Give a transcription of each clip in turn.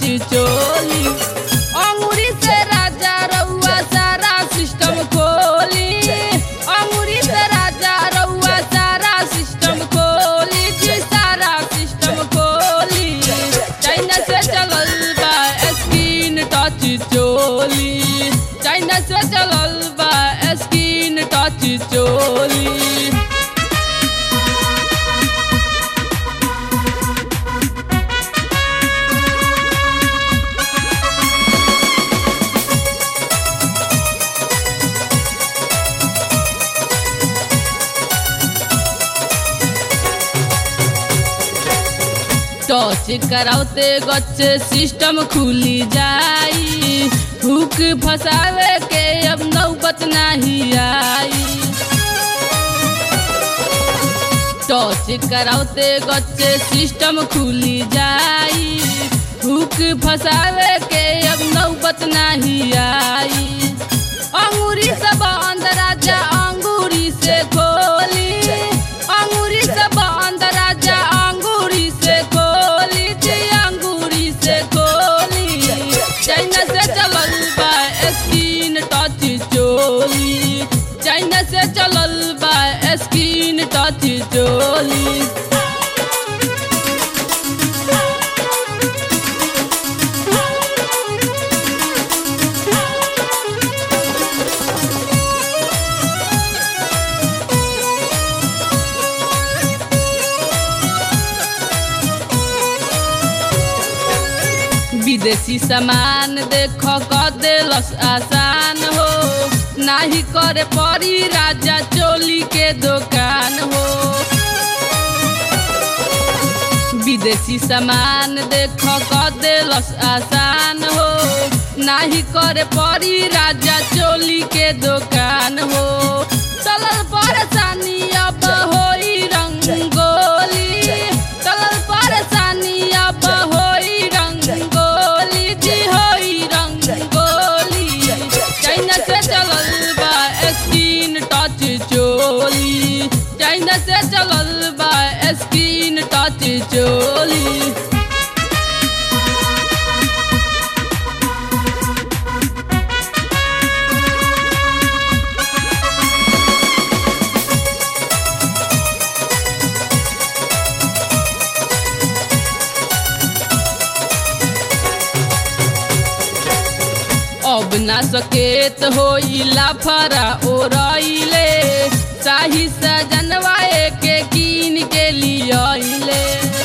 चोली अंगूरी से राजा रउआ सारा सिस्टम खोली अंगूरी से राजा रउआ सारा सिस्टम खोली जी सारा सिस्टम खोली चाइना से चलल बा स्क्रीन टच चोली चाइना से चलल बा स्क्रीन टच चोली टच करावते गच्चे सिस्टम खुली जाई हुक फसावे के अब नौबत नहीं आई टच करावते गच्चे सिस्टम खुली जाई हुक फसावे के अब नौबत नहीं आई अंगूरी से बंद राजा अंगूरी से खोली अंगूरी से बंद राजा अंगूरी से खोली जी अंगूरी से खोली चाइना से चलल बा स्क्रीन टच चोली चाइना से चलल बा स्क्रीन टच चोली विदेशी सामान देख क देलस आसान हो नाही करे परी राजा चोली के दुकान हो विदेशी सामान देख क देलस आसान हो नाही करे परी राजा चोली के दुकान हो चलल परेशानी अब होई रंगोली चलल परेशानी अब होई रंगोली जी होई रंगोली चाइना से चलल बा स्क्रीन टच चोली चाइना से चलल बा स्क्रीन टच चोली अब ना सकेत होई लाफरा ओरइले शाही सजनवा के कीन के लियले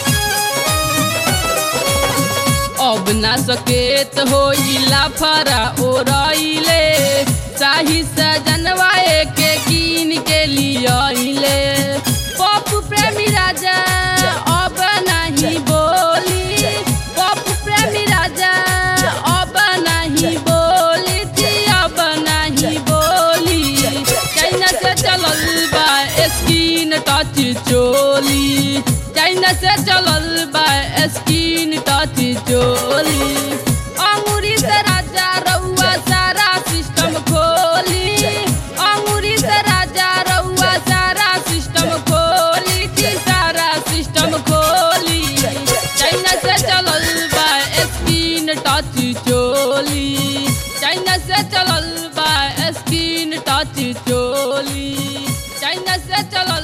अब ना सकेत होई लाफरा ओरइले शाही सजनवा के कीन के लियले पप्पू प्रेमी राजा अब नहीं बोली पप्पू प्रेमी राजा अब नहीं बोली जी अब नहीं बोली चाइना से चलल बा स्क्रीन टच चोली चाइना से चलल बा स्क्रीन टच चोली अंगूरी से राजा रउआ सारा सिस्टम खोली अंगूरी से राजा रउआ सारा सिस्टम खोली जी सारा सिस्टम खोली चाइना से चलल बा स्क्रीन टच चोली चाइना से चलल बा स्क्रीन टच चोली चाइना से चलल